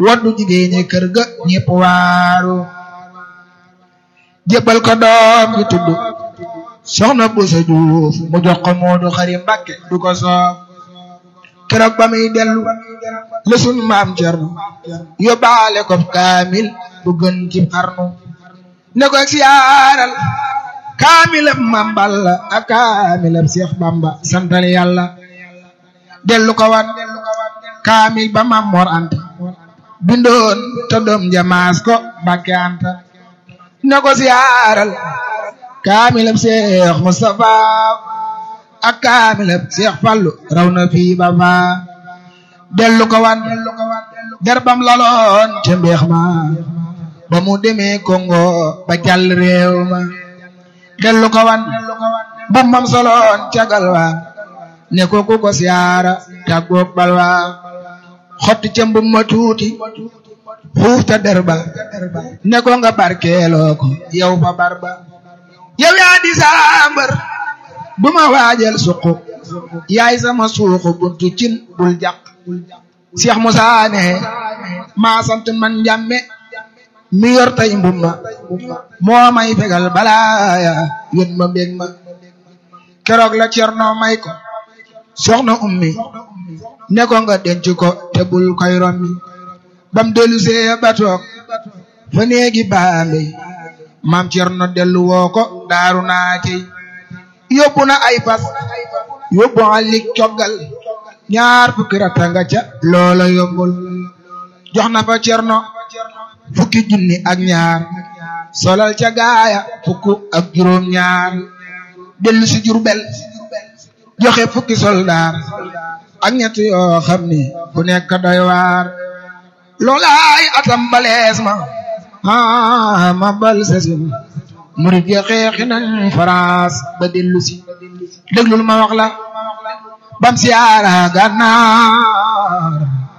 waddu jigéen ñi kër ga ñépp waaru jébbal ko doom ji tudd soxna Busa Juuf mu jox ko Moodu Xari Mbàkke du ko soof keroog ba muy dellu la sunu maam Cerno yóbbaale ko kaamil bu gën ci xarnu ne ko siyaaral kaamilab Maam Balla ak kaamilab Seex Bamba santal yàlla dellu ko wan kaamil ba Maam Mor Anta bindoon te doom jamaas ko Mbàkke Anta ne ko siyaaral kaamilab Seex Mustafa ak kaamilab Seex Fallu raw na fii ba faa dellu ko wan derbam laloon ca mbeex ma ba mu demee Congo ba jàll réew ma dellu ko wan bumbam soloon ca galwa ne ko ku ko siyaara tàggoog balwa xotti ca mbum ma tuuti xuuf ta derba ne ko nga barkeeloo ko yow fa barba yow yaa di saambar duma waajal suqu yaay sama suuxu buntu cin bul jàq Cheikh Moussa ne maa sant man njàmme mi yor tay mbumma moo may fegal balaaya yón ma mbég ma keroog la cerno may ko soxna ummi ne ko nga denc ko te bul koy rommi bam dellu see ba toog fa néegi baambe maam cerno dellu woo ko daaru naa cey yóbbu na ay fas yóbbu alik coggal ñaar fukki ratta nga ca loola yombul jox na fa cerno fukki junni ak ñaar solal ca gaaya fukk ak juróom ñaar dellu si Jurbel joxe fukki soldaar ak ñett yoo xam ni fu nekk doy waar loolaay atam balees ma ah ma bal sesin murid ya xeexi nañ France ba dellu si déglul ma wax la bam siyaara gànnaar